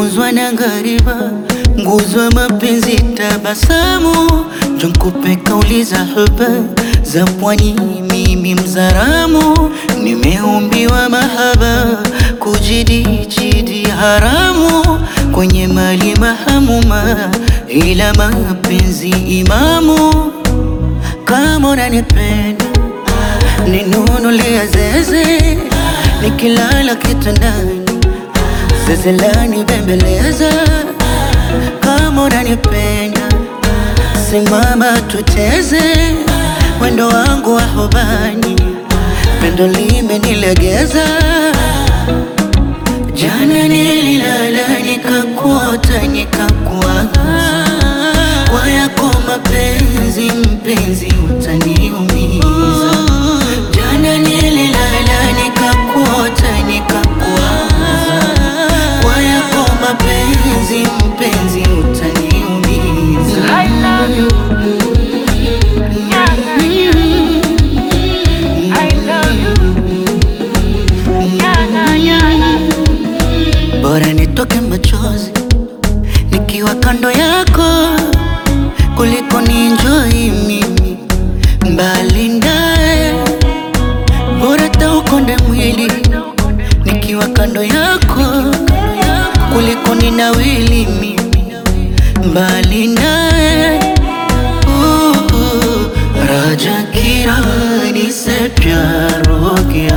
nimefunzwa na ngariba, nguzo ya mapenzi tabasamu, jonkupe kauli za huba za pwani, mimi mzaramu, nimeumbiwa mahaba, kujidijidi haramu, kwenye mali mahamuma, ila mapenzi imamu, kama unanipenda ninunulia zeze, nikilala kitandani zeze lani bembeleza, kama unanipenda simama tuteze, mwendo wangu wa hobani, pendo limenilegeza. Jana nililala nikakuota nikakuaga, kwa yako mapenzi mpenzi utaniumiza. Jana nililala nikakuota nikakuaga, kwa yako mapenzi mpenzi utaniumiza. I love you. Nyanga, I love you. Nyanga, nyanga. Bora nitoke machozi nikiwa kando yako kuliko ni enjoy mimi mbali naye. Bora taukonde mwili nikiwa kando yako kuliko ni nawili mimi mbali naye. Uh, uh, राजा की रानी से प्यार हो गया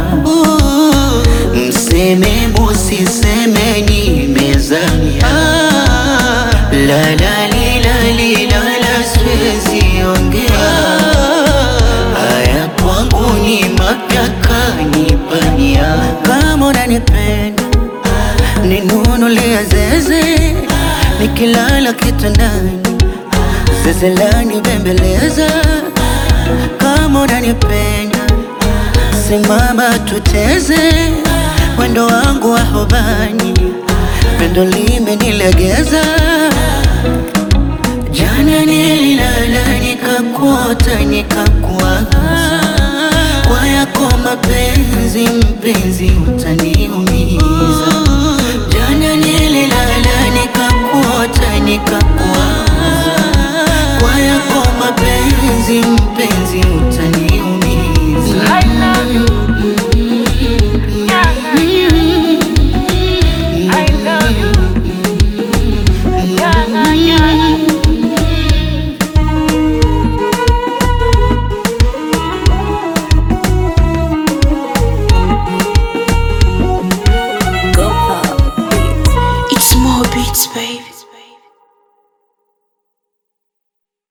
mseme musiseme nimezamia la la li la li la la siwezi ongea haya kwangu ni mapya kanipania kama unanipenda ninunulia zeze nikilala kitandani zeze lani bembeleza kama unanipenda simama tuteze mwendo wangu wa hobani pendo limenilegeza jana nililala nikakuota nikakuaga kwa yako